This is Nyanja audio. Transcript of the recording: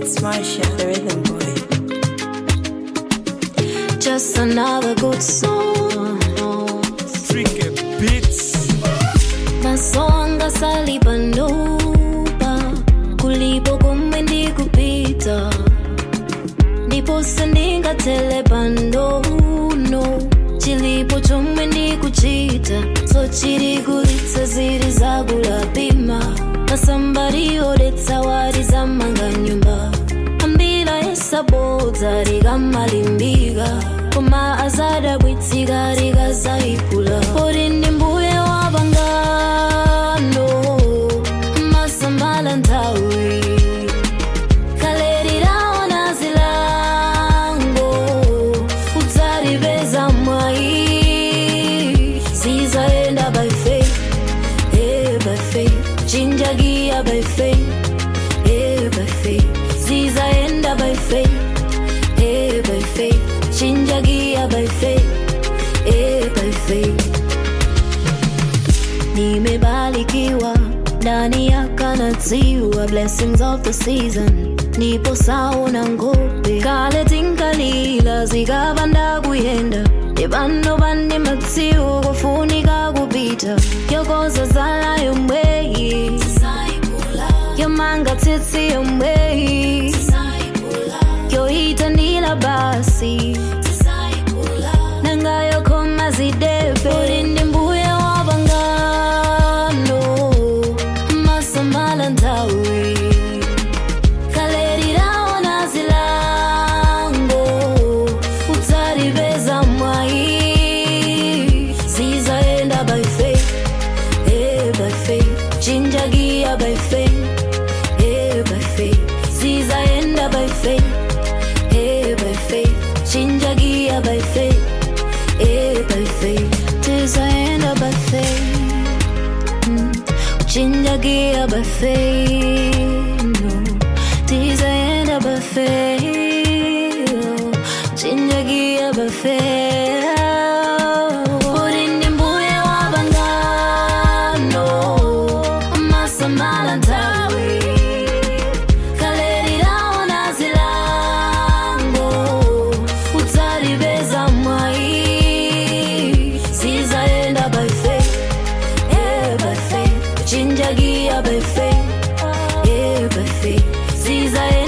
It's Marsha, the rhythm boy. Just another good song. Tricky Beats. Masonga salipanupa kulipo kumwe ndikupita ndipo sindingatele pandono chilipo chomwe ndikuchita so chiri kulitsa ziri zakulapima masambari odetsa wari zamanga nyumba ambila esabodza rikamalimbika koma azadabwitsika rikazaikula ori ndi mbuye wapangano masambala nthawi kale liraona zilango udzalipeza mwayi zizaenda by faith eh, by faith chinjagia by faith eh, by faith zizaenda by faith eh, by faith chinjagia by faith eh, by faith nimebarikiwa ndani ya kanaziwa blessings of the season nipo sauna ngope kale tinkalila zikavanda kuyenda nevano vane matsiwo kufunika kupita yokoza zala yomweyi yomanga tsitsi yomweyi yoita ndila basi nangayokoma zidepe uri ndi mbuye wapangano masambala nthawi kale liraona zilango udzalipeza mwayi zizaenda by faith eh, by faith chinjagia by faith eh, by faith zizaenda by faith eh, by faith chinjagia by faith eh, by faith tizaenda by faith mm. chinjagia by faith no. tizaenda by faith oh. chinjagia by faith uri ndi mbuye wapangano masambala nthawi kale liraona zilango udzalipeza mwayi zizaenda by faith eh, by faith chinjagia by faith eh, by faith zizaenda